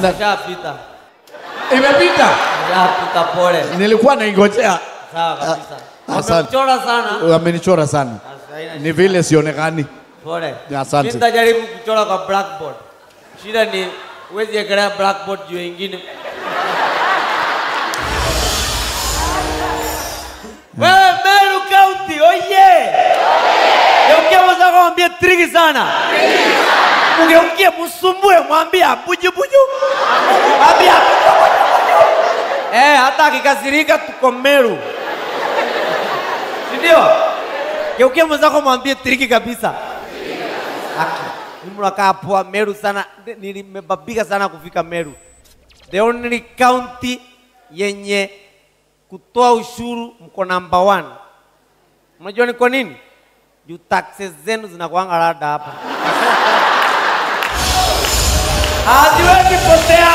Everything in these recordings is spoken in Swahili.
Na- Shapita. Imepita. Shapita pole. Nilikuwa naingojea. Sawa kabisa. Ah, asante. Wamekuchora sana. Wamenichora sana. Sasa haina Ni vile sionekani. Pole. Asante. Mimi nitajaribu kuchora kwa blackboard. Shida ni huwezi ekelea blackboard juu ya ingine. Wewe Meru County, oye! Geukia mwenzako mwambie triki sana. Mgeukie msumbue mwambie buju buju. Mwambie buju buju. Eh, hata akikasirika tuko Meru. Si ndio? Geukia mwenzako mwambie triki kabisa. Haki. Mimi mnakaa poa Meru sana. Nilimebabika sana kufika Meru. The only county yenye kutoa ushuru mko number one. Unajua ni kwa nini? Juu taxes zenu zinakuanga rada hapa. Haziwezi potea.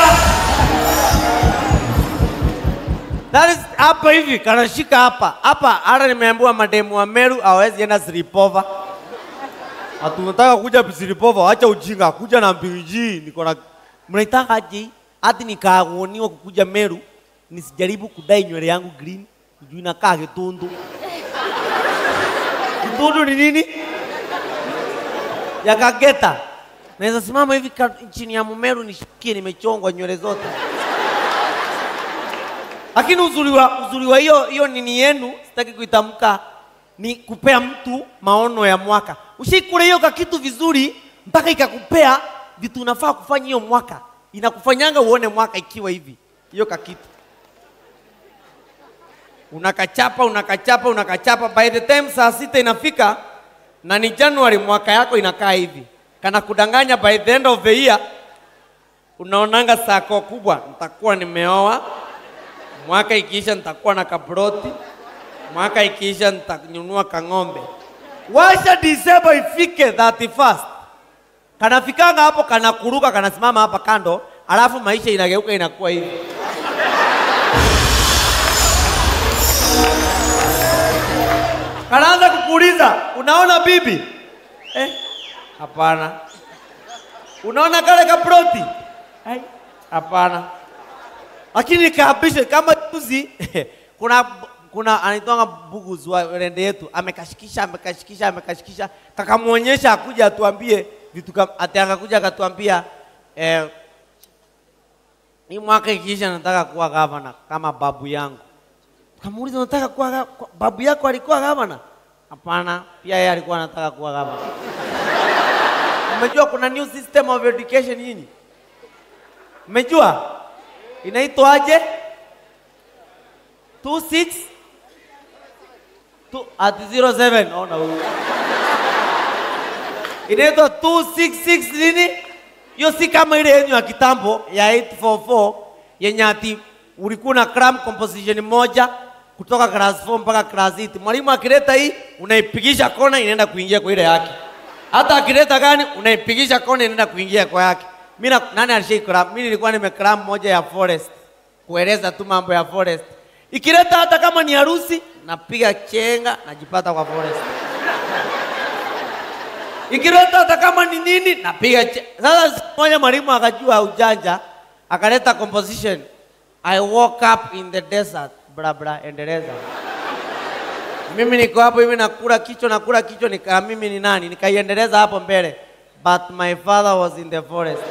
That is hapa hivi kanashika hapa hapa. Hata nimeambiwa mademu wa Meru hawezi enda Siripova. Hatunataka kuja Siripova, acha ujinga, kuja na mbiji. Niko na mnaitaka aje? Hati nikaagoniwa kukuja Meru nisijaribu kudai nywele yangu green, juu inakaa kitundu. Kitundu ni nini? Ya kageta. Naweza simama hivi ka- chini ya mumeru nishikie nimechongwa nywele zote. Lakini uzuri wa uzuri wa hiyo hiyo nini yenu sitaki kuitamka ni kupea mtu maono ya mwaka. Ushikule hiyo kakitu vizuri mpaka ikakupea vitu unafaa kufanya hiyo mwaka. Inakufanyanga uone mwaka ikiwa hivi. Hiyo kakitu. Unakachapa, unakachapa, unakachapa by the time saa sita inafika na ni January mwaka yako inakaa hivi. Kana kudanganya by the end of the year unaonanga sako kubwa, nitakuwa nimeoa mwaka ikiisha nitakuwa na kabroti, mwaka ikiisha nitanunua kang'ombe. Washa December ifike 31st, kanafikanga hapo, kanakuruka, kanasimama hapa kando, alafu maisha inageuka inakuwa hivi. Kanaanza kukuuliza, unaona bibi? Eh, hapana. Unaona kale kabroti? Ai, hapana lakini kaabishe kama juzi kuna kuna anaitwanga Bugus wa rende yetu amekashikisha amekashikisha amekashikisha kakamwonyesha akuja atuambie vitu kama ati akakuja akatuambia eh, hii mwaka ikiisha nataka kuwa gavana kama babu yangu. Kamuuliza unataka kuwa ga- kwa- babu yako alikuwa gavana? Hapana, pia yeye alikuwa anataka kuwa gavana. Umejua kuna new system of education nyinyi? Umejua? Inaitwaje? 26 Tu- at 07 ona huyu. Inaitwa 266 nini? Hiyo si kama ile yenyu ya kitambo ya 844 yenye ati ulikuwa na cram composition moja kutoka class 4 mpaka class 8. Mwalimu akileta hii unaipigisha kona inaenda kuingia kwa ile yake. Hata akileta gani unaipigisha kona inaenda kuingia kwa yake. Mimi na- nani alishai cram? Mimi nilikuwa nimecram moja ya forest kueleza tu mambo ya forest. Ikileta hata kama ni harusi napiga chenga najipata kwa forest. Ikileta hata kama ni nini napiga che... Sasa siku moja mwalimu akajua ujanja, akaleta composition. I woke up in the desert. Bra bra, endeleza. Mimi niko hapo hivi nakula kichwa nakula kichwa nika mimi ni nani? Nikaiendeleza hapo mbele. But my father was in the forest.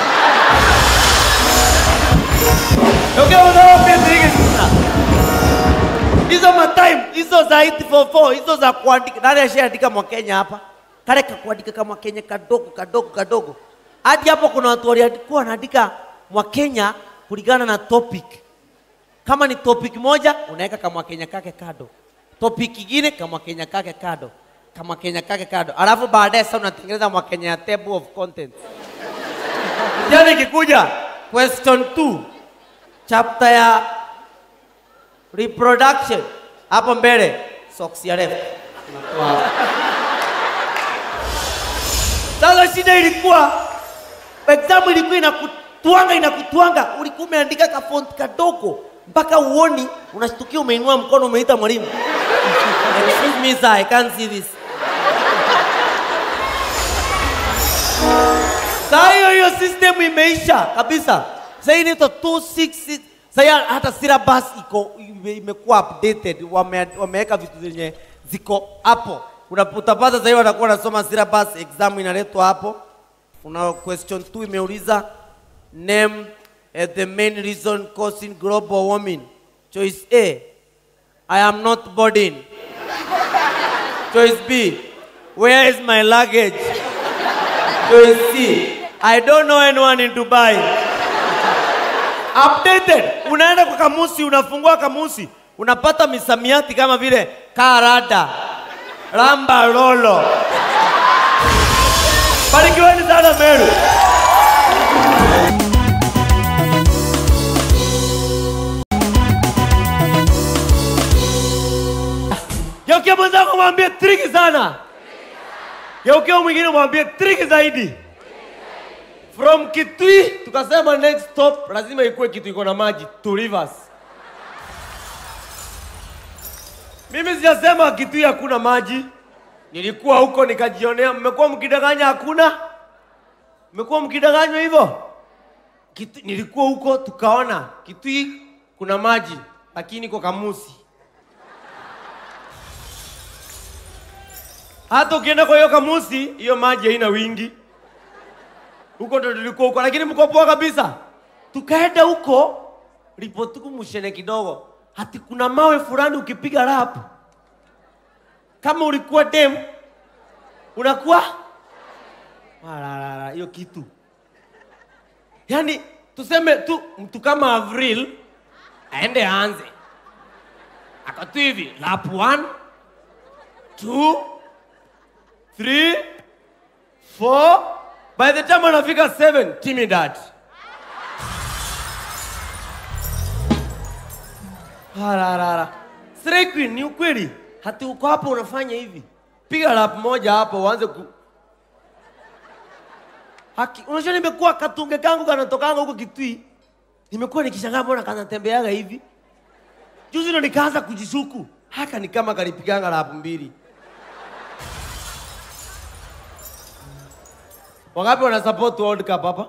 Okay, unaona pia zile sina. Hizo matime, hizo za 844, hizo za kuandika. Nani ashaandika Mwakenya hapa? Kale ka kuandika kama Kenya kadogo kadogo kadogo. Hadi hapo kuna watu walikuwa wanaandika Mwakenya kulingana na topic. Kama ni topic moja unaweka kama Kenya kake kado. Topic ingine kama Kenya kake kado. Kama Kenya kake kado. Alafu baadaye sasa unatengeneza Mwakenya ya table of contents. Jana ikikuja question 2 chapter ya reproduction hapo mbele socks ya left. Unatoa hapo. Sasa shida ilikuwa exam ilikuwa inakutwanga inakutwanga, ulikuwa umeandika ka font kadogo mpaka uoni, unashtukia umeinua mkono umeita mwalimu. Excuse me sir, I can't see this. Saa hiyo hiyo system imeisha kabisa. Sasa hii inaitwa 266. Sasa hata syllabus iko ime- imekuwa updated, wame, wameweka vitu zenye ziko hapo. Una- Utapata sasa hivi watakuwa wanasoma syllabus, exam inaletwa hapo. Una question 2 imeuliza name uh, the main reason causing global warming. Choice A, I am not boarding. Choice B, where is my luggage? Choice C, I don't know anyone in Dubai. Updated. Unaenda kwa kamusi, unafungua kamusi, unapata misamiati kama vile karada, ramba lolo. Barikiweni sana Meru. Geukia mwenzako mwambie triki sana. Geukia mwingine mwambie triki zaidi. From Kitui tukasema next stop lazima ikuwe kitu iko na maji to rivers. Mimi sijasema Kitui hakuna maji. Nilikuwa huko nikajionea. Mmekuwa mkidanganya hakuna? Mmekuwa mkidanganywa hivyo? Kitu, nilikuwa huko tukaona Kitui kuna maji lakini kwa kamusi. Hata ukienda kwa hiyo kamusi, hiyo maji haina wingi. Huko ndo tulikuwa huko, lakini mko poa kabisa. Tukaenda huko, ripotuku mshene kidogo, hati kuna mawe fulani ukipiga rap, kama ulikuwa dem unakuwa Walalala, hiyo kitu yaani, tuseme tu mtu kama Avril aende aanze akatu hivi lap 1 2 3 4 by the time anafika 7 timidad hararara Stray Queen ni ukweli hati uko hapo unafanya hivi piga lap moja hapo uanze ku haki unajua nimekuwa katunge kangu kanatokanga huko kitui nimekuwa nikishangaa mbona kanatembeaga hivi juzi ndo nikaanza kujishuku haka ni kama kalipiganga lap mbili Wangapi wana support World Cup hapa?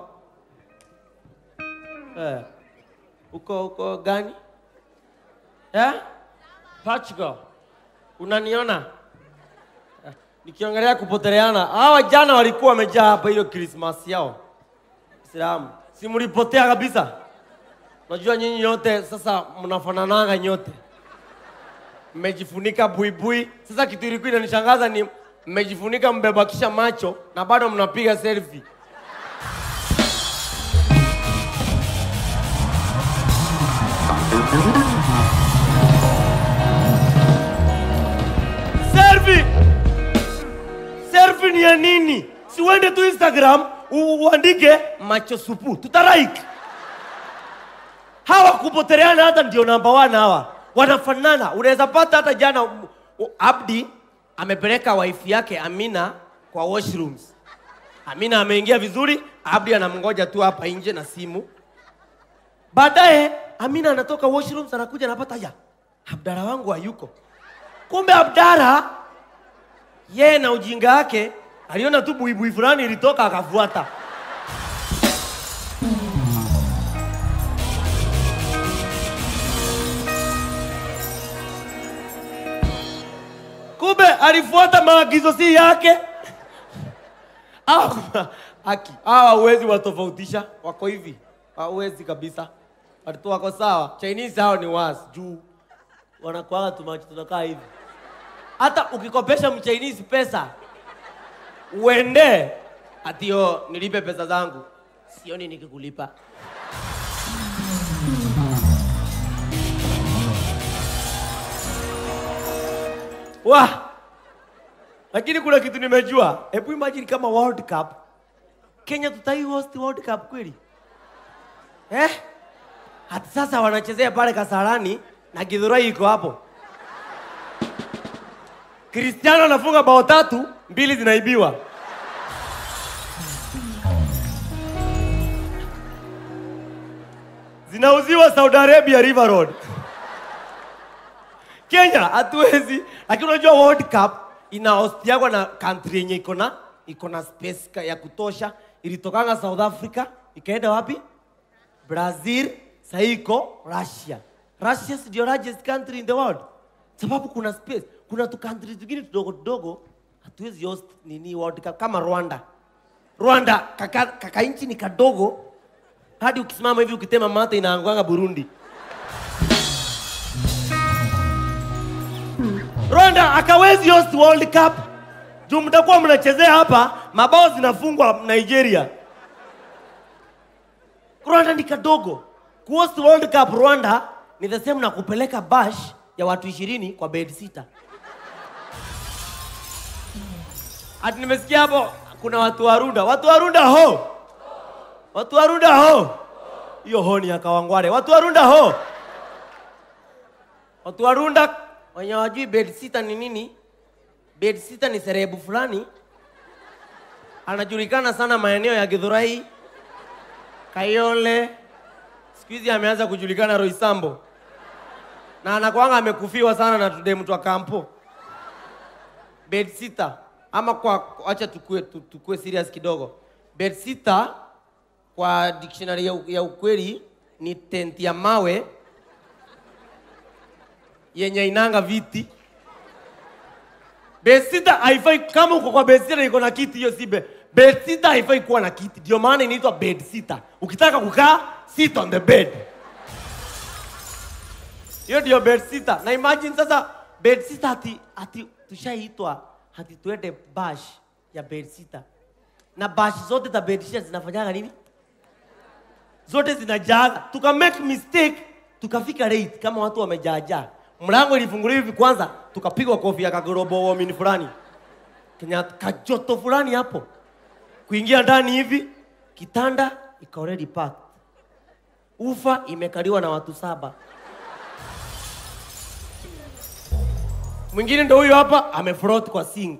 Eh. Uko uko gani? Eh? Portugal. Unaniona? Eh, Nikiongelea kupoteleana. Hawa jana walikuwa wamejaa hapa hiyo Christmas yao. Islamu. Si mlipotea kabisa. Najua nyinyi nyote sasa mnafananaga nyote. Mmejifunika buibui. Sasa kitu ilikuwa inanishangaza ni mmejifunika mmebakisha macho na bado mnapiga selfie. Selfie! Selfie ni ya nini? Si uende tu Instagram u- uandike macho supu, tutarike. Hawa kupoteleana hata ndio namba one hawa. Wanafanana. Unaweza pata hata jana um, u- Abdi amepeleka wife yake Amina kwa washrooms. Amina ameingia vizuri, Abdi anamngoja tu hapa nje na simu. Baadaye Amina anatoka washrooms anakuja anapata ya Abdara wangu hayuko. Kumbe Abdara yeye na ujinga wake aliona tu buibui fulani ilitoka akafuata. Kumbe alifuata maagizo si yake. Hawa- Haki, hawa huwezi watofautisha, wako hivi, hauwezi kabisa. Watu wako sawa. Chinese hao ni wasi juu wanakuaga tumacho tunakaa hivi. Hata ukikopesha mchinese pesa uende atio nilipe pesa zangu, sioni nikikulipa. Wah! Lakini kuna kitu nimejua. Hebu imagine kama World Cup Kenya tutai host World Cup kweli? Eh? Hata sasa wanachezea pale Kasarani na Githurai iko hapo. Cristiano anafunga bao tatu, mbili zinaibiwa. Zinauziwa Saudi Arabia River Road. Kenya hatuwezi, lakini unajua World Cup ina hostiagwa na country yenye iko na iko na space ka- ya kutosha. Ilitokanga South Africa ikaenda wapi? brazil saiko russia russia si ndio largest country in the world sababu kuna space kuna tu country zingine tudogo tudogo hatuwezi host nini world cup kama rwanda rwanda kaka, kaka nchi ni kadogo hadi ukisimama hivi ukitema mate inaangwanga burundi rwanda akawezi host world cup juu mtakuwa mnachezea hapa mabao zinafungwa nigeria rwanda ni kadogo kuhost world cup rwanda ni the same na kupeleka bash ya watu ishirini kwa bed sita hati nimesikia hapo kuna watu wa runda watu wa runda ho watu wa runda ho hiyo ho ni ya kawangware watu wa runda ho watu wa runda wenye wajui bed sita ni nini bed sita ni serebu fulani anajulikana sana maeneo ya githurai kayole siku hizi ameanza kujulikana roisambo na anakwanga amekufiwa sana na tude mtu wa kampo bed sita ama kwa acha tukue, tu- tukue serious kidogo bed sita kwa dictionary ya, u- ya ukweli ni tent ya mawe yenye inanga viti bed sita haifai kama uko kwa bed sita iko na kiti hiyo si bed bed sita haifai kuwa na kiti ndio maana inaitwa bed sita ukitaka kukaa sit on the bed hiyo ndio bed sita na imagine sasa bed sita ati, ati tushaitwa hati tuende bash ya bed sita na bash zote za bed sita zinafanyaga nini zote zinajaga tuka make mistake tukafika late kama watu wamejaajaa mlango ilifunguliwa hivi kwanza tukapigwa kofi ya kagorobo wamini fulani kenya kajoto fulani hapo kuingia ndani hivi kitanda iko already packed ufa imekaliwa na watu saba mwingine ndo huyo hapa amefrot kwa sink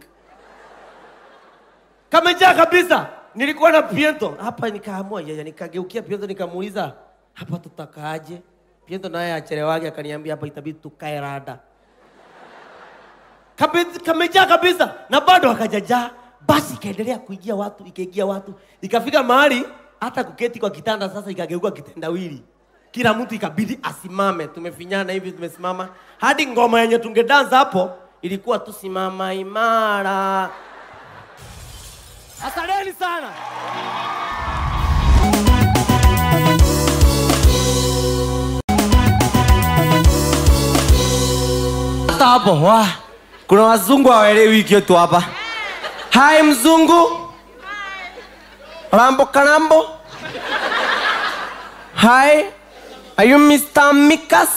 kamejaa kabisa nilikuwa na piento hapa nikaamua yeye nikageukia piento nikamuuliza hapa tutakaaje piento naye achelewage akaniambia hapa itabidi tukae rada Kabe- kamejaa kabisa na bado akajajaa basi ikaendelea kuingia watu ikaingia watu ikafika mahali hata kuketi kwa kitanda sasa ikageuka kitendawili kila mtu ikabidi asimame tumefinyana hivi tumesimama hadi ngoma yenye tungedanza hapo ilikuwa tu simama imara asanteni sana hata hapo wa kuna wazungu hawaelewi kitu hapa hai mzungu rambo karambo hai are you mr mikas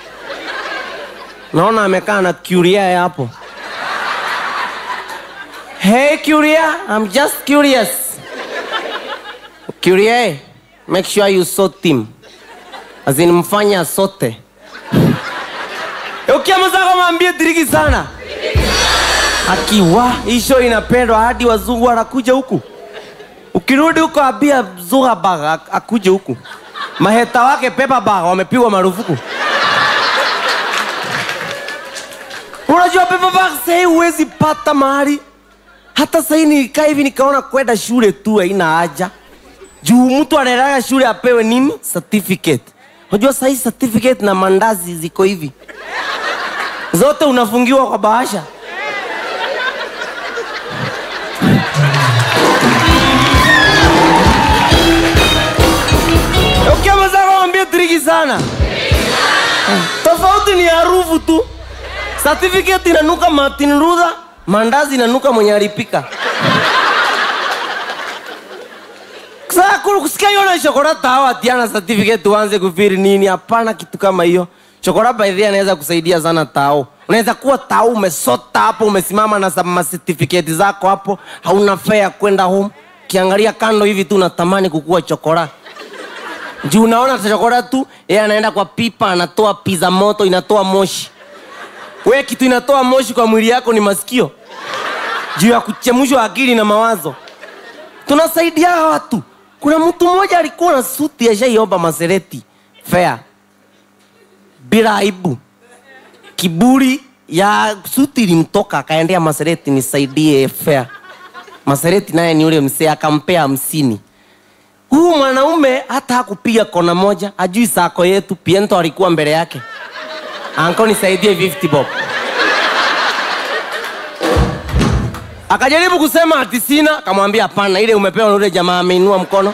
naona amekaa na curia hapo hey curia i'm just curious curia make sure you sort him as in mfanya sote ukiamazako mwambie diriki sana akiwa hii show inapendwa hadi wazungu wanakuja huku ukirudi huko abia zuhabag ak- akuje huku maheta wake pepabag wamepigwa marufuku unajua pepabag sahii huwezi pata mahali hata sahii nikaa hivi nikaona kwenda shule tu haina haja juu mtu anaendaga shule apewe nini certificate unajua sahii certificate na mandazi ziko hivi zote unafungiwa kwa bahasha ukiamazaka wambia triki sana tofauti ni harufu tu certificate inanuka martin luther mandazi inanuka mwenye alipika Sasa ku- kusikia hiyo na shokora tawa atiana certificate uanze kufiri nini? Hapana kitu kama hiyo. Shokora by the way anaweza kusaidia sana tao. Unaweza kuwa tao umesota hapo umesimama na sa- ma certificate zako hapo, hauna fare ya kwenda home. Kiangalia kando hivi tu unatamani kukua chokora. Juu unaona chokora tu, yeye anaenda kwa pipa anatoa pizza moto inatoa moshi. We kitu inatoa moshi kwa mwili yako ni masikio. Juu ya kuchemshwa akili na mawazo tunasaidia watu kuna mtu mmoja alikuwa na suti ashaiomba masereti fea bila aibu kiburi ya suti ilimtoka akaendea masereti nisaidie fea masereti naye ni ule msee akampea hamsini Huyu mwanaume hata hakupiga kona moja, ajui sako yetu. Piento alikuwa mbele yake. Anko, nisaidie 50 bob. Akajaribu kusema ati sina, akamwambia hapana, ile umepewa na yule jamaa ameinua mkono.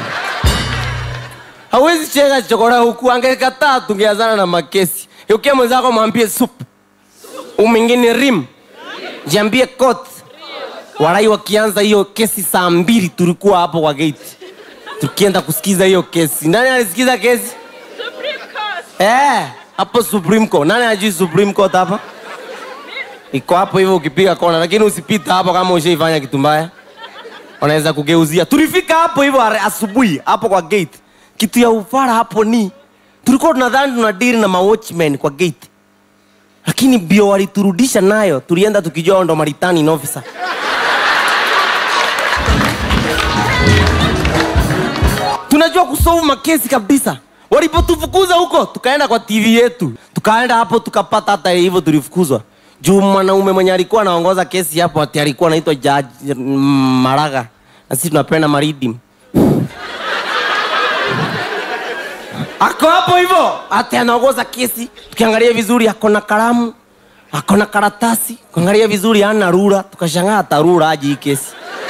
Hawezi cheka chokora huku, angekataa tungeazana na makesi. Yukia mwenzako mwambie sup, umingine rim, jiambie kot. Warai wakianza hiyo kesi saa mbili tulikuwa hapo kwa gate tukienda kusikiza hiyo kesi. Nani alisikiza kesi? Eh, hapo Supreme Court. Nani anajui Supreme Court hapa? Iko hapo hivyo ukipiga kona, lakini usipita hapo kama ushaifanya kitu mbaya. Wanaweza kugeuzia. Tulifika hapo hivyo are- asubuhi hapo kwa gate. Kitu ya ufara hapo ni tulikuwa tunadhani tuna deal na ma watchmen kwa gate. Lakini bio waliturudisha nayo, tulienda tukijua ndo Maritani officer. tunajua kusolve makesi kabisa. Walipotufukuza huko, tukaenda kwa TV yetu, tukaenda hapo tukapata hata hivyo tulifukuzwa juu mwanaume mwenye alikuwa anaongoza kesi hapo ati alikuwa anaitwa Judge mm, Maraga na sisi tunapenda Maridim. Ako hapo hivyo ati anaongoza kesi, tukiangalia vizuri ako na kalamu, ako na karatasi, kuangalia vizuri hana rula, tukashangaa hata rula aje hii kesi.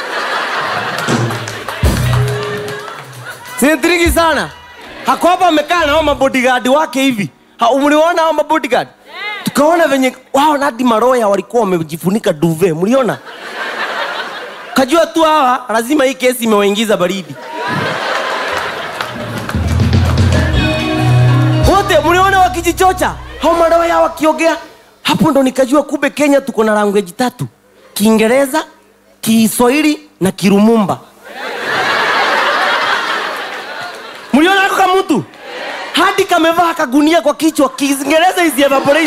Sinitriki sana. Hako hapa amekaa na hao mabodyguard wake hivi. Ha, mliona hao mabodyguard? Tukaona venye wao na hadi maroya walikuwa wamejifunika duve. Mliona? Kajua tu hawa lazima hii kesi imewaingiza baridi. Wote mliona wakijichocha. Hao maroya wakiogea. Hapo ndo nikajua kumbe Kenya tuko na language tatu. Kiingereza, Kiswahili na Kirumumba. mliona ako kamutu hadi kamevaa kagunia kwa kichwa kiingereza is evaporate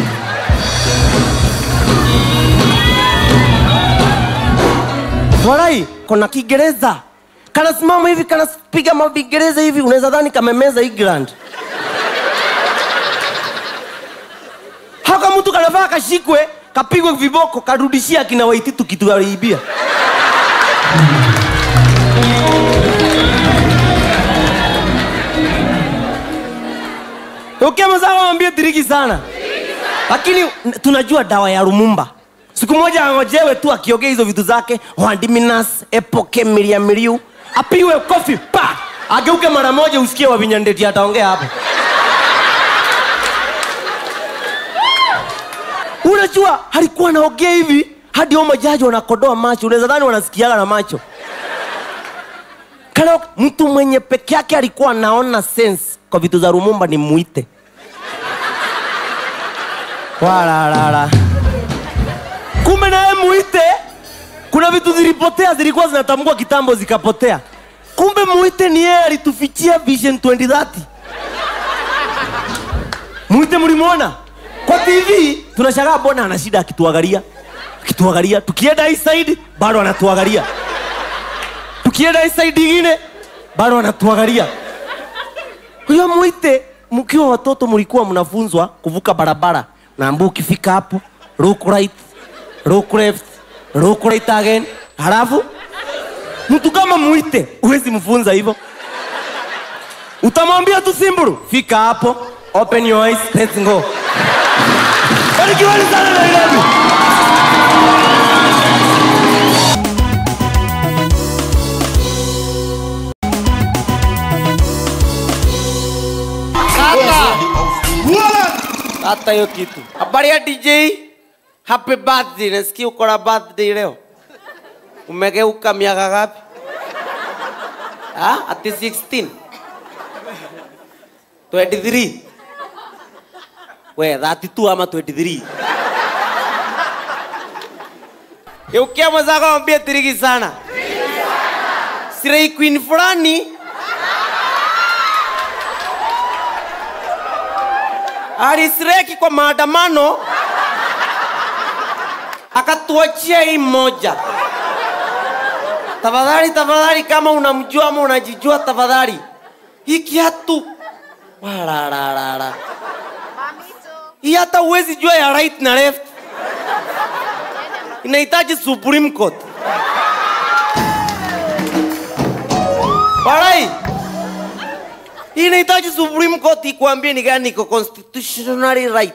walai kona kiingereza kanasimama hivi kanapiga mavingereza hivi unaweza dhani kamemeza england haka mtu kanavaa kashikwe kapigwe viboko karudishia kina waititu kitu aliibia ukemzao wambie diriki sana lakini n- tunajua dawa ya rumumba siku moja angojewe tu akiogea hizo vitu zake wandiminas epoke miriamiriu apiwe kofi pa ageuke mara moja usikie wavinyandeti ataongea hapo unajua alikuwa anaogea hivi hadi hao majaji wanakodoa macho unaweza dhani wanasikiaga na macho kana mtu mwenye peke yake alikuwa anaona sense kwa vitu za rumumba ni muite walalala kumbe naye muite kuna vitu zilipotea zilikuwa zinatambua kitambo zikapotea kumbe muite ni yeye alitufichia vision 2030 muite mlimwona kwa tv tunashangaa mbona ana shida akituangalia akituangalia tukienda hii side bado anatuangalia tukienda hii side ingine bado anatuangalia huyo mwite mkiwa watoto mlikuwa mnafunzwa kuvuka barabara naambu ukifika hapo look right look left look right again halafu mtu kama mwite huwezi mfunza hivyo utamwambia tu simburu fika hapo open your eyes let's go barikiwani sana nairobi hata hiyo kitu habari ya dj happy birthday nasikia uko na birthday leo umegeuka miaka gapi ha? ati 16 23 we 32 ama 23 geukia mwenzako ambie tirigi sana sirei queen fulani alisireki kwa maandamano akatuachia hii moja tafadhali tafadhali kama unamjua ama unajijua tafadhali hii kiatu Walararara. hii hata uwezi jua ya right na left inahitaji supreme court Walai, Hii inahitaji Supreme Court ikuambie ni gani iko constitutionally right.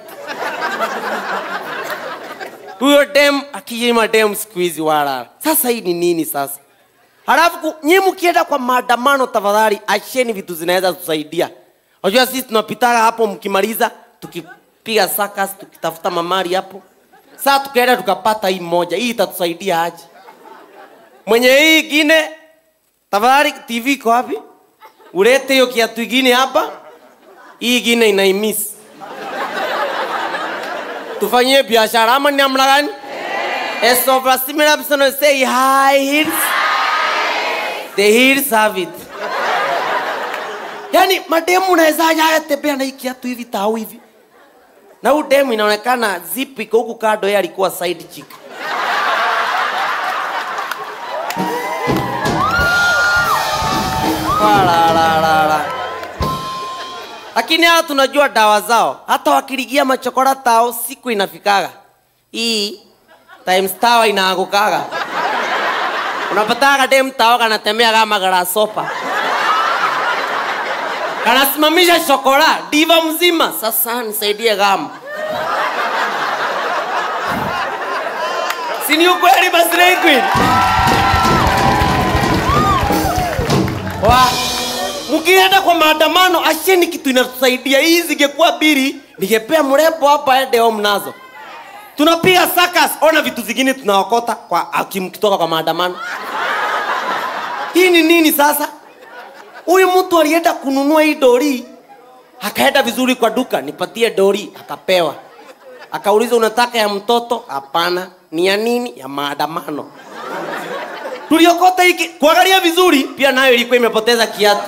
Huyo dem akijima dem siku hizi wala. Sasa hii ni nini sasa? Halafu ku- nyinyi mkienda kwa maandamano, tafadhali acheni vitu zinaweza kusaidia. Unajua sisi tunapitaga hapo, mkimaliza tukipiga sakas, tukitafuta mamari hapo. Sasa tukaenda tukapata hii moja, hii itatusaidia aje? Mwenye hii ingine, tafadhali TV iko wapi? Ulete hiyo kiatu ingine hapa, hii ingine inaimisi. Tufanyie biashara ama ni namna gani? As of a similar person say high heels. The heels have it. Yaani mademu unawezaje haya tembea na hii kiatu hivi tau hivi? Na huyu demu inaonekana zip iko huku kando, yeye alikuwa side chick. Wala, la, la, la. Lakini hawa tunajua dawa zao, hata wakiligia machokora tao siku inafikaga hii times tawa inaangukaga. Unapataga dem tao kanatembea kama grasshopper kanasimamisha shokora diva mzima. Sasa nisaidie gama, si ni ukweli basi Slay Queen? Wa mkienda kwa maandamano, asheni kitu inatusaidia. Hii zingekuwa biri, ningepea mrembo hapa ende home nazo. Tunapiga sakas, ona vitu zingine tunaokota kwa akimkitoka kwa maandamano. Hii ni nini sasa? Huyu mtu alienda kununua hii dori, akaenda vizuri kwa duka, nipatie dori, akapewa. Akauliza, unataka ya mtoto? Hapana. Ni ya nini? Ya maandamano. Tuliokota hiki kuangalia vizuri, pia nayo ilikuwa imepoteza kiatu.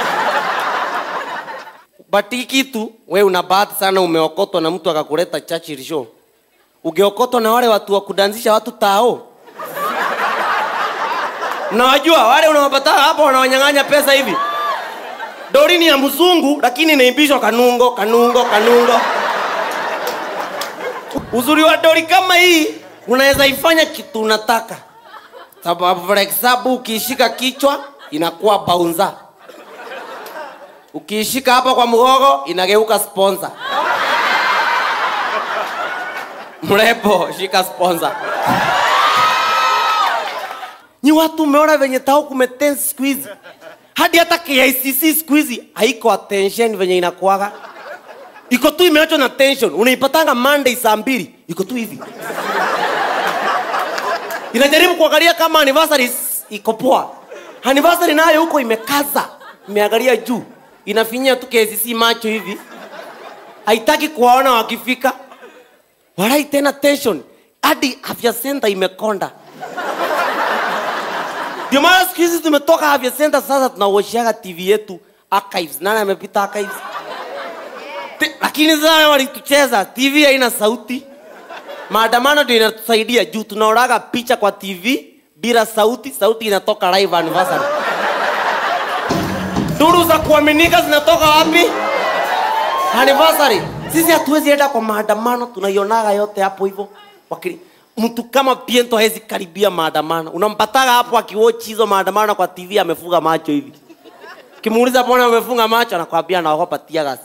But hii kitu we una bahati sana, umeokotwa na mtu akakuleta Churchill show. Ungeokotwa na wale watu wa kudanzisha watu tao Unawajua wale unawapata hapo wanawanyang'anya pesa hivi. Dori ni ya mzungu lakini inaimbishwa kanungo, kanungo, kanungo. Uzuri wa dori kama hii unaweza ifanya kitu unataka. Sababu for example ukiishika kichwa inakuwa baunza. Ukiishika hapa kwa mgogo inageuka sponsor. Mrembo, shika sponsor. Ni watu umeona venye tao kumetense siku hizi, hadi hata KICC siku hizi haiko attention venye inakuaga, iko tu imeachwa na tension. Unaipatanga Monday saa mbili, iko tu hivi, inajaribu kuangalia kama anniversary s- iko poa. Anniversary nayo huko imekaza, imeangalia juu, inafinyia tu KICC macho hivi, haitaki kuwaona wakifika. Walai tena tension, hadi afya center imekonda. Ndio maana siku hizi tumetoka afya center, sasa tunawashiaga TV yetu archives. Nani amepita archives? Te- Lakini sasa walitucheza, TV haina sauti. Maandamano ndio inatusaidia juu tunaoraga picha kwa TV bila sauti, sauti inatoka live anniversary. Duru za kuaminika zinatoka wapi? Anniversary. Sisi hatuwezi enda kwa maandamano, tunaionaga yote hapo hivyo. Wakili mtu kama Piento hawezi karibia maandamano. Unampataga hapo akiwatch hizo maandamano kwa TV amefunga macho hivi. Kimuuliza mbona umefunga macho, anakwambia naogopa tear gas.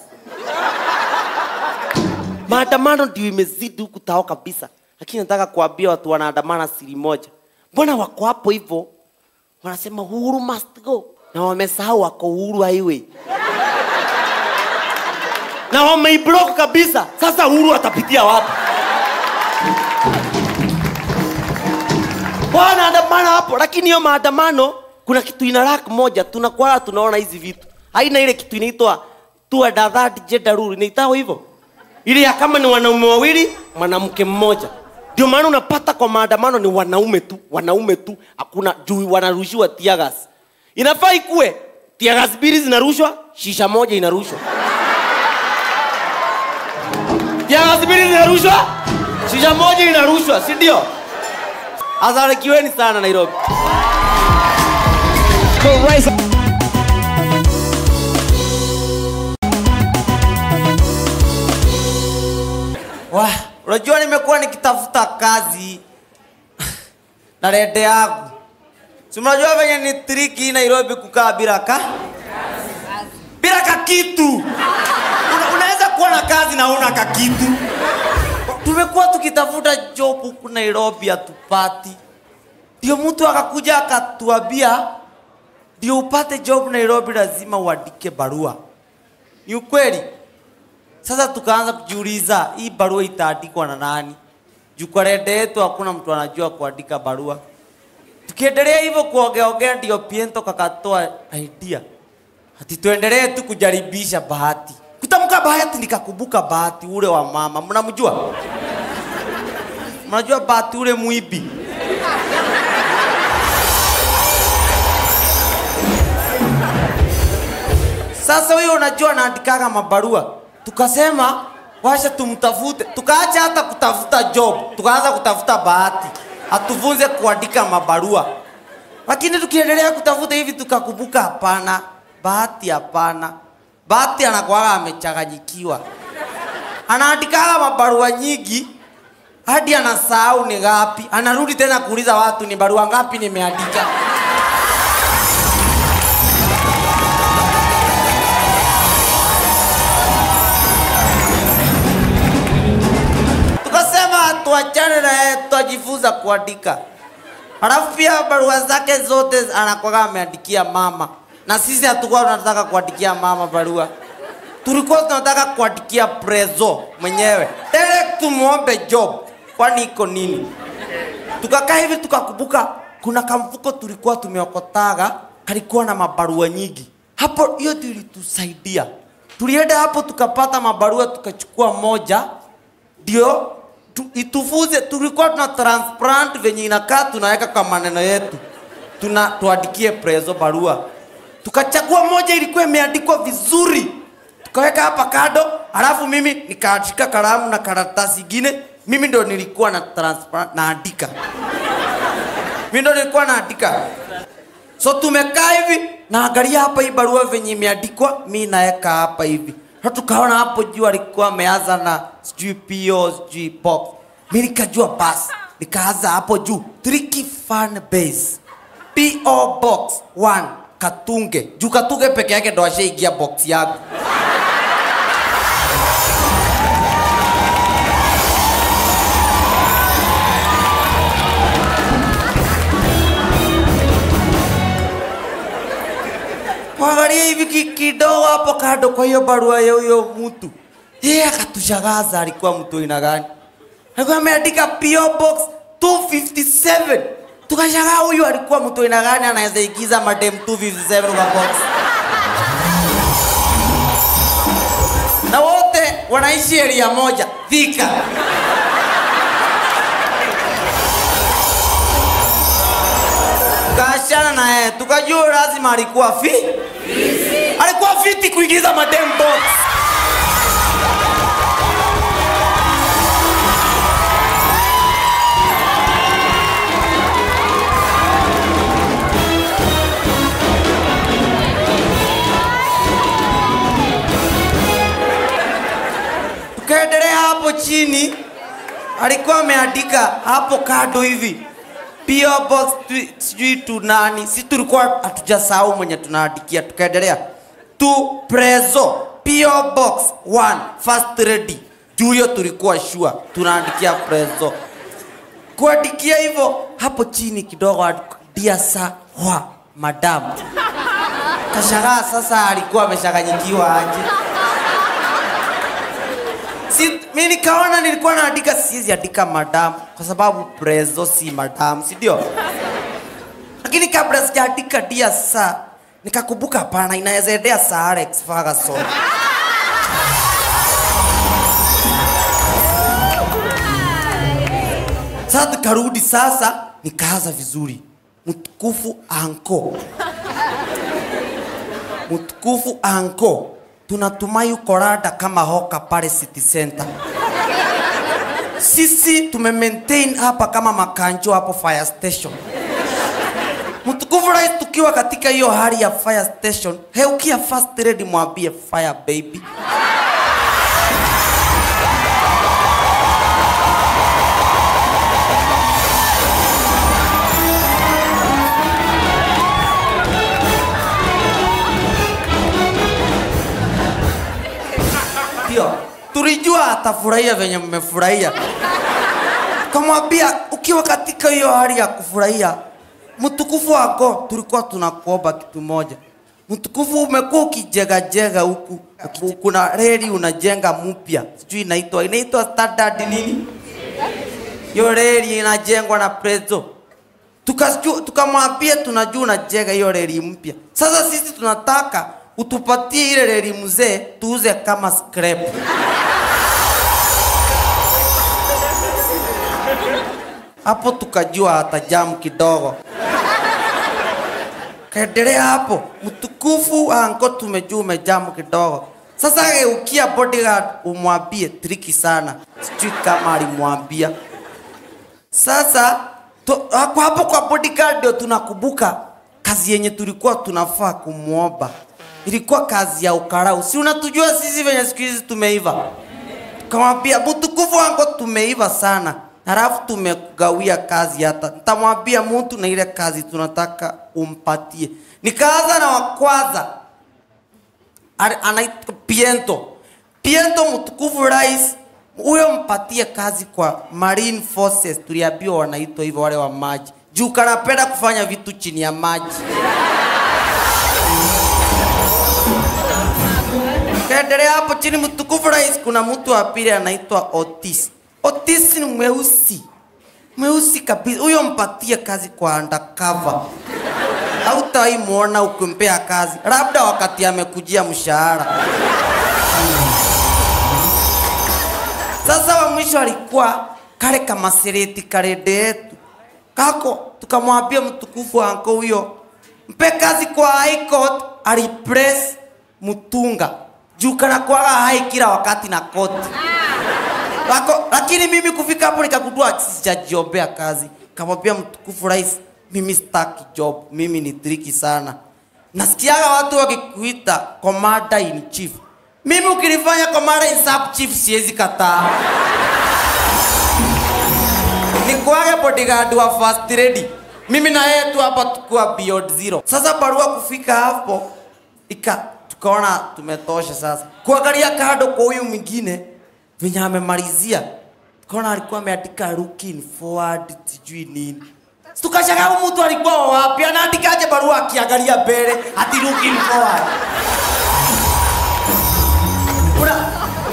Maandamano ndio imezidi huku tao kabisa, lakini nataka kuambia watu wanaandamana siri moja. Mbona wako hapo hivyo wanasema Uhuru must go, na wamesahau wako Uhuru highway na wameiblock kabisa. Sasa Uhuru atapitia wapi? wanaandamana hapo, lakini hiyo maandamano kuna kitu ina lack moja, tunakuwa tunaona hizi vitu, haina ile kitu inaitwa two and a third gender rule, inaitwa hivyo, ile ya kama ni wanaume wawili mwanamke mmoja. Ndio maana unapata kwa maandamano ni wanaume tu, wanaume tu, hakuna juu wanarushiwa tear gas. Inafaa ikue tear gas mbili zinarushwa, shisha moja inarushwa. Tear gas mbili zinarushwa, shisha moja inarushwa, si ndio? Asarikiweni sana Nairobi. Wah, unajua nimekuwa nikitafuta kazi na rede yangu. Si mnajua venye ni triki Nairobi kukaa bila ka bila ka kakitu una, unaweza kuwa na kazi na una kakitu tumekuwa tukitafuta job huku nairobi hatupati ndio mtu akakuja akatuambia ndio upate job nairobi lazima uandike barua ni ukweli sasa tukaanza kujiuliza hii barua itaandikwa na nani juu kwa rede yetu hakuna mtu anajua kuandika barua tukiendelea hivyo kuongeaongea ndio piento kakatoa idea ati tuendelee tu kujaribisha bahati kutamka bahati nikakumbuka bahati ule wa mama mnamjua mnajua bahati ule mwibi sasa huyo unajua anaandikaga mabarua tukasema washa tumtafute tukaacha hata kutafuta job tukaanza kutafuta bahati atufunze kuandika mabarua lakini tukiendelea kutafuta hivi tukakumbuka hapana bahati hapana bahati anakuwaga amechanganyikiwa anaandikaga mabarua nyingi hadi anasahau ni ngapi anarudi tena kuuliza watu ni barua ngapi nimeandika tukasema tuachane na yeye tutajifunza kuandika halafu pia barua zake zote anakuwaga ameandikia mama na sisi hatukuwa tunataka kuandikia mama barua tulikuwa tunataka kuandikia prezo mwenyewe direct tumuombe job kwani iko nini tukakaa hivi tukakumbuka kuna kamfuko tulikuwa tumeokotaga kalikuwa na mabarua nyingi hapo hiyo ndio ilitusaidia tulienda hapo tukapata mabarua tukachukua moja ndio tu, itufuze tulikuwa tuna transplant venye inakaa tunaweka kwa maneno yetu tuna tuandikie prezo barua tukachagua moja ilikuwa imeandikwa vizuri tukaweka hapa kado alafu mimi nikashika kalamu na karatasi ingine mimi ndo nilikuwa na transplant naandika mimi ndo nilikuwa naandika so tumekaa hivi naangalia hapa hii barua venye imeandikwa mi naeka hapa hivi na tukaona hapo juu alikuwa ameanza na sijui po sijui pop mi nikajua basi nikaanza hapo juu tricky fan base po box 1 katunge juu katunge peke yake ndo ashaingia box yangu kuangalia hivi ki- kidogo hapo kando kwa hiyo barua ya huyo mtu yeye akatushagaza alikuwa mtu aina gani alikuwa ameandika PO box 257 tukashangaa huyu alikuwa mtu aina gani anaweza igiza madem 257 kwa box na wote wanaishi area moja Thika tukaachana na yeye tukajua lazima alikuwa fi alikuwa fiti kuingiza madem box tukaendelea hapo chini alikuwa ameandika hapo kado hivi PO box tu- sijui tu nani si tulikuwa hatujasahau mwenye tunaandikia tukaendelea tu prezo PO box 1 first ready juu hiyo tulikuwa sure tunaandikia prezo kuandikia hivyo hapo chini kidogo dia sa wa madam kashangaa sasa alikuwa ameshaganyikiwa aje si, mi nikaona nilikuwa naandika siwezi andika madam kwa sababu prezo si madam si ndio lakini kabla sijaandika dia sa nikakumbuka hapana inaweza endea sa Alex Ferguson sasa tukarudi sasa nikaanza vizuri mtukufu anko mtukufu anko tunatumai uko rada kama hoka pale city center sisi tume maintain hapa kama makanjo hapo fire station mtukufu rais tukiwa katika hiyo hali ya fire station heukia first lady mwambie fire baby tukajua atafurahia venye mmefurahia kamwambia ukiwa katika hiyo hali ya kufurahia mtukufu wako tulikuwa tunakuomba kitu moja mtukufu umekuwa ukijegajega huku kuna reli unajenga mpya sijui inaitwa inaitwa standard nini hiyo reli inajengwa na prezo Tukasiju- tukamwambia tunajua unajenga hiyo reli mpya sasa sisi tunataka utupatie ile reli mzee tuuze kama scrap hapo tukajua hata jamu kidogo kaendelea hapo mtukufu anko tumejua umejamu kidogo sasa geukia bodyguard umwambie triki sana sijui kama alimwambia sasa to, hapo hapo kwa bodyguard ndio tunakumbuka kazi yenye tulikuwa tunafaa kumwomba ilikuwa kazi ya ukarau si unatujua sisi venye siku hizi tumeiva kamwambia mtukufu wangu tumeiva sana halafu tumegawia kazi hata nitamwambia mtu na ile kazi tunataka umpatie nikaanza na wa kwanza Ali- anaitwa piento piento mtukufu rais huyo mpatie kazi kwa marine forces tuliambiwa wanaitwa hivyo wale wa maji juu kanapenda kufanya vitu chini ya maji kaendelea hapo chini mtukufu rais kuna mtu wa pili anaitwa otis otis ni mweusi mweusi kabisa huyo mpatie kazi kwa undercover hautawahi muona ukimpea kazi labda wakati amekujia mshahara sasa wa mwisho alikuwa kale kamasireti karede yetu kako tukamwambia mtukufu anko huyo mpe kazi kwa high court alipress mtunga juu kana kwaga hai kila wakati na koti Lako, lakini mimi kufika hapo nikagundua sijajiombea kazi kamwambia mtukufu rais mimi sitaki job mimi ni triki sana nasikiaga watu wakikuita commander in chief mimi ukilifanya commander in sub chief siwezi kataa nikuage bodyguard wa first lady mimi na yeye tu hapa tukua beyond zero sasa barua kufika hapo ika tukaona tumetosha sasa kuangalia kado kwa huyu mwingine venye amemalizia tukaona alikuwa ameandika looking forward sijui nini tukashangaa huyu mtu alikuwa wapi anaandikaje barua akiangalia mbele ati looking forward Una-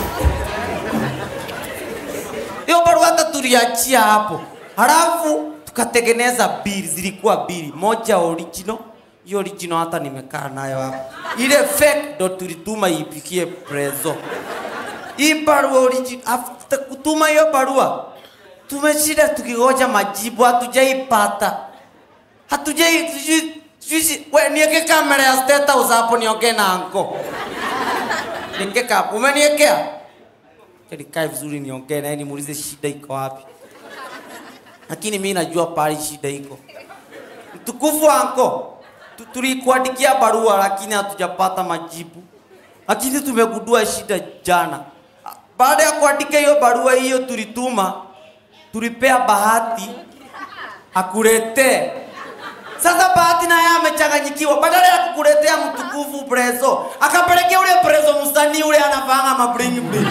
hiyo barua hata tuliachia hapo halafu tukatengeneza bili zilikuwa bili moja original hiyo original hata nimekaa nayo hapo ile fake ndo tulituma ipikie prezo hii barua original after kutuma hiyo barua tumeshinda tukigoja majibu hatujaipata hatujai sijui- sijui si- we nieke kamera ya state house hapo niongee na anko nieke hapo umeniekea nikae vizuri niongee naye nimuulize shida iko wapi lakini mi najua pali shida iko mtukufu anko tu- tulikuandikia barua lakini hatujapata majibu lakini tumegundua shida jana baada ya kuandika hiyo barua hiyo tulituma tulipea bahati akuletee sasa bahati naye amechanganyikiwa badala ya kukuletea mtukufu prezo akapelekea ule prezo msanii ule anafanga mabling bling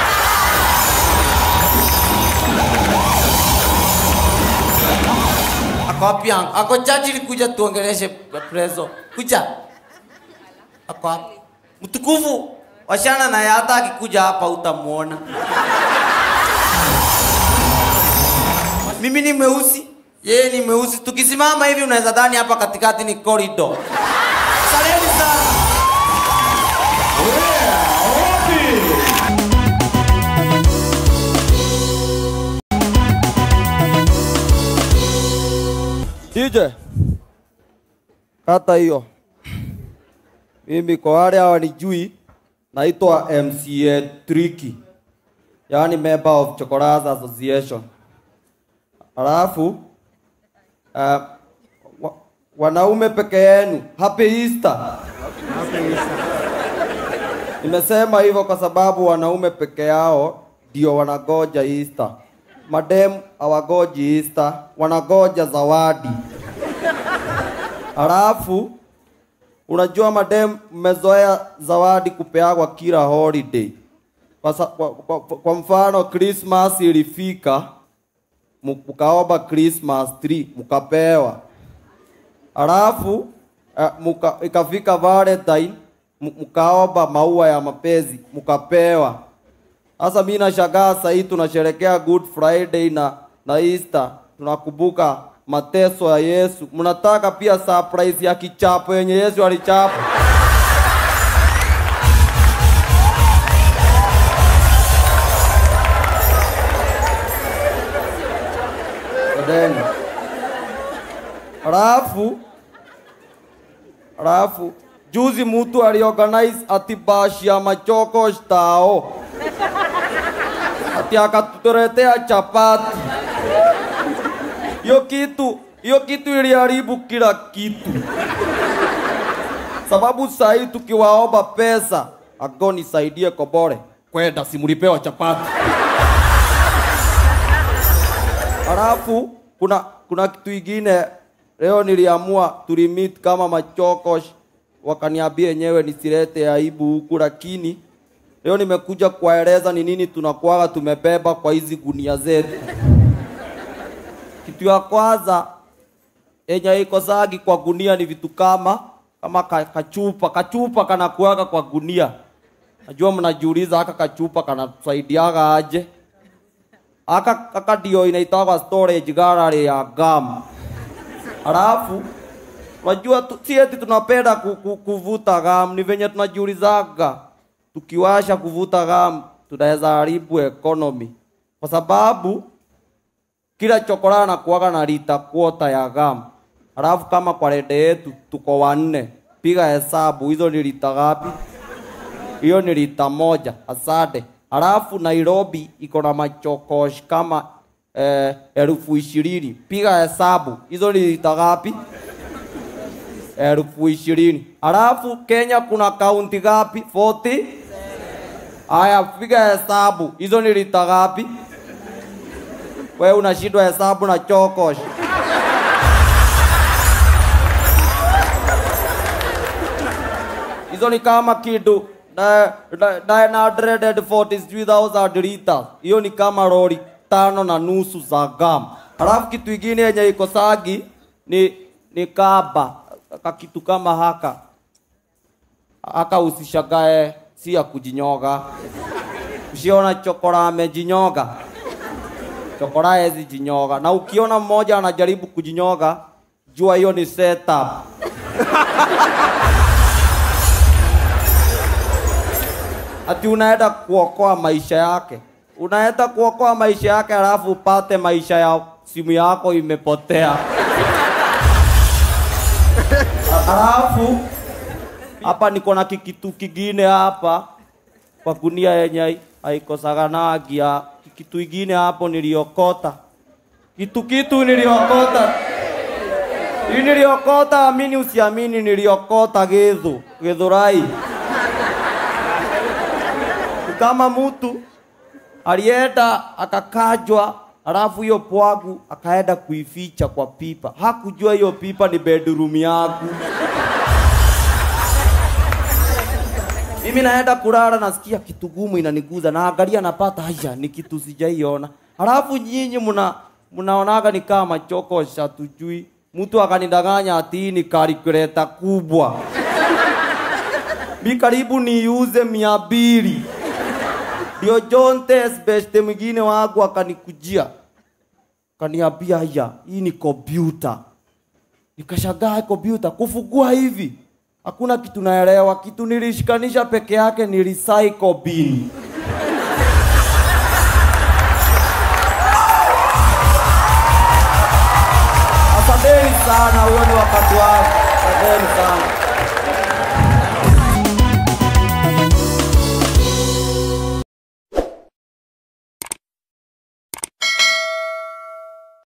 ako wapi yangu ako chachi likuja tuongeleshe prezo kuja ako wapi mtukufu washana naye hata akikuja hapa utamuona mimi ni mweusi yeye ni mweusi tukisimama hivi unaweza dhani hapa katikati ni corridor saleni sana DJ, kata hiyo. Mimi kwa wale hawanijui, naitwa MCA Tricky, yaani member of Chokoras Association. Alafu uh, wa, wanaume peke yenu, happy Easter. Nimesema hivyo kwa sababu wanaume peke yao ndio wanagoja Easter. Madem hawagoji Easter, wanagoja zawadi. Halafu unajua madem, mmezoea zawadi kupeagwa kila holiday. kwa, sa- kwa, kwa, kwa mfano Christmas ilifika mu- mkaomba Christmas tree mkapewa, alafu uh, muka, ikafika Valentine mu- mkaomba maua ya mapenzi mkapewa. Sasa mimi nashangaa sasa hii tunasherekea Good Friday na na Easter, tunakumbuka mateso ya Yesu. Mnataka pia surprise ya kichapo yenye Yesu alichapa. Then alafu alafu juzi mtu aliorganize ati bashi ya machoko tao ati akatuletea chapati. Hiyo kitu hiyo kitu iliharibu kila kitu, sababu saa hii tukiwaomba pesa ago nisaidie kobore kwenda simulipewa chapati. Halafu kuna kuna kitu ingine leo niliamua tulimit kama machokosh, wakaniambia yenyewe nisilete aibu huku, lakini leo nimekuja kuwaeleza ni nini tunakuwaga tumebeba kwa hizi gunia zetu. Kitu ya kwanza yenye iko sagi kwa gunia ni vitu kama kama ka, kachupa kachupa kanakuaga kwa gunia. Najua mnajiuliza haka kachupa kanatusaidiaga aje? aka aka ndio inaitagwa storage gallery ya gum. Alafu wajua tu, si eti tunapenda ku, ku, kuvuta gum, ni venye tunajiulizaga tukiwasha kuvuta gum tunaweza haribu economy, kwa sababu kila chokora anakuwaga na lita kwota ya gum. Alafu kama kwa rede yetu tuko wanne, piga hesabu hizo ni lita ngapi? hiyo ni lita moja. Asante. Alafu Nairobi iko na machokosh kama eh, elfu ishirini. Piga hesabu hizo ni lita ngapi? elfu ishirini. Alafu Kenya kuna kaunti ngapi? 40. Aya, piga hesabu hizo ni lita ngapi? Wewe unashindwa hesabu na chokosh. hizo ni kama kitu na- na- 943,000 liters. Hiyo ni kama lori tano na nusu za gam. Halafu kitu ingine yenye iko sagi ni ni kaba kakitu kama haka haka, usishagae, si ya kujinyoga. Usiona chokora amejinyoga, chokora hezi jinyoga, na ukiona mmoja anajaribu kujinyoga, jua hiyo ni setup. ati unaenda kuokoa maisha yake, unaenda kuokoa maisha yake, alafu upate maisha ya simu yako imepotea. Alafu hapa niko na kikitu kingine hapa kwa gunia yenye haikosaganagia. Kitu ingine hapo niliokota, kitu kitu niliokota hii niliokota, amini usiamini, niliokota githu githurai kama mtu alienda akakajwa, alafu hiyo pwagu akaenda kuificha kwa pipa. Hakujua hiyo pipa ni bedroom yangu. Mimi naenda kulala, nasikia kitu gumu inaniguza, naangalia, napata haya, ni kitu sijaiona. Alafu nyinyi mna mnaonaga ni kama chokosha, tujui. Mtu akanidanganya ati hii ni calculator kubwa, mi karibu niuze mia mbili ndio John Tess beste mwingine wangu akanikujia kaniambia, haya, hii ni kompyuta. Nikashangaa kompyuta kufungua hivi, hakuna kitu naelewa. Kitu nilishikanisha peke yake ni recycle bin. Asanteni sana, huo ni wakati wangu. Asanteni sana.